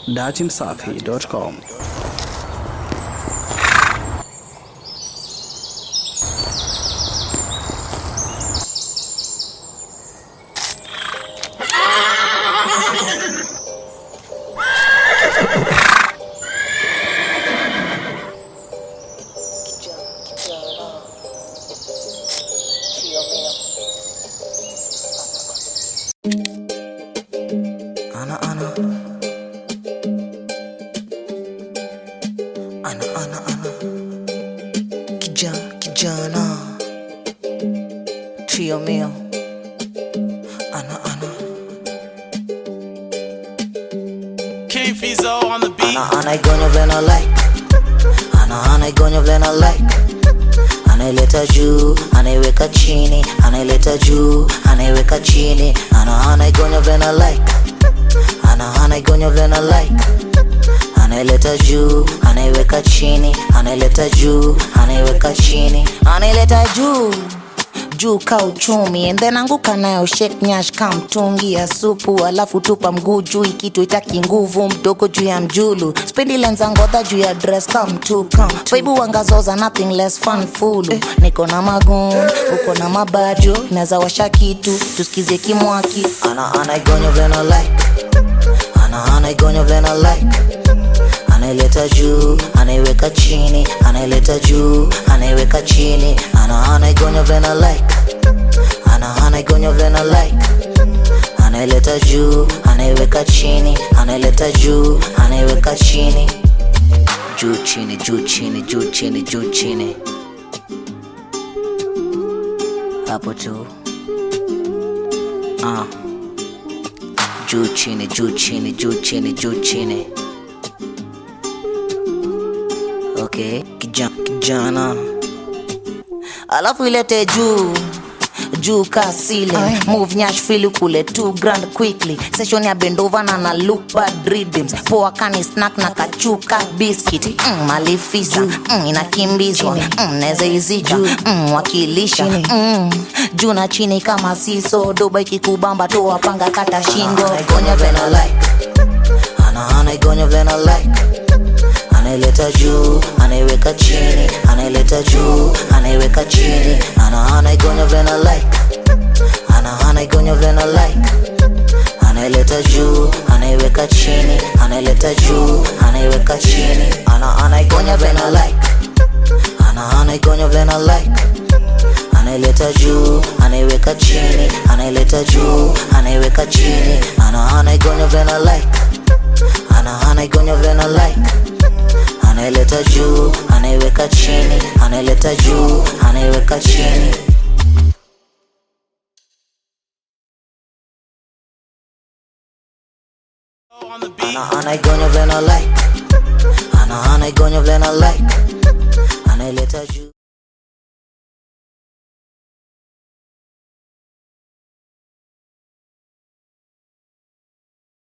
datimsafi.com. Ana ana Ana ana ana Kijana kijana Trio mio Ana ana King Fizo on the beat. Ana ana igonyo vile na like Ana ana igonyo vile na like Anaileta juu, anaiweka chini, anaileta juu, anaiweka chini, ana ana igonyo vile na like ana ana igonyo vile na like anaileta juu anaiweka chini anaileta juu anaiweka chini anaileta juu juu ka uchumi and then anguka nayo shake nyash ka mtungi ya supu alafu tupa mguu juu ikitu itaki nguvu mdogo juu ya mjulu spendi lenza ngodha juu ya dress ka mtuka baibu wangazoza nothing less fun fulu niko na magun uko na mabajo naweza washa kitu tusikize kimwaki ana ana igonyo vile na like ana ana igonyo vile na like anaileta juu anaiweka chini anaileta juu anaiweka chini ana ana igonyo vile na like ana ana igonyo vile na like anaileta juu anaiweka chini anaileta juu anaiweka chini juu chini juu chini juu chini juu chini hapo tu ah juu chini juu chini juu chini juu chini okay kijana, kijana. alafu ilete juu juu ka ceiling move nyash fili kule two grand quickly session ya bendova na na look bad rhythms poa kani snack na kachuka biscuit mm, malifisa mm, inakimbizwa mm, neze izija mm, wakilisha mm, juu na chini kama siso doba ikikubamba toa panga kata shingo igonya vena like ana ana igonya vena like anaileta juu anaiweka chini anaileta juu anaiweka chini ana ana igonyo vile na like ana ana igonyo vile na like anaileta juu anaiweka chini anaileta juu anaiweka chini ana ana igonyo vile na like ana ana igonyo vile na like anaileta juu anaiweka chini anaileta juu anaiweka chini ana ana igonyo vile na like ana ana igonyo vile na like anaileta juu anaiweka chini anaileta juu anaiweka chini On the beat. ana anaigonya vile na like ana anaigonya vile na like anaileta juu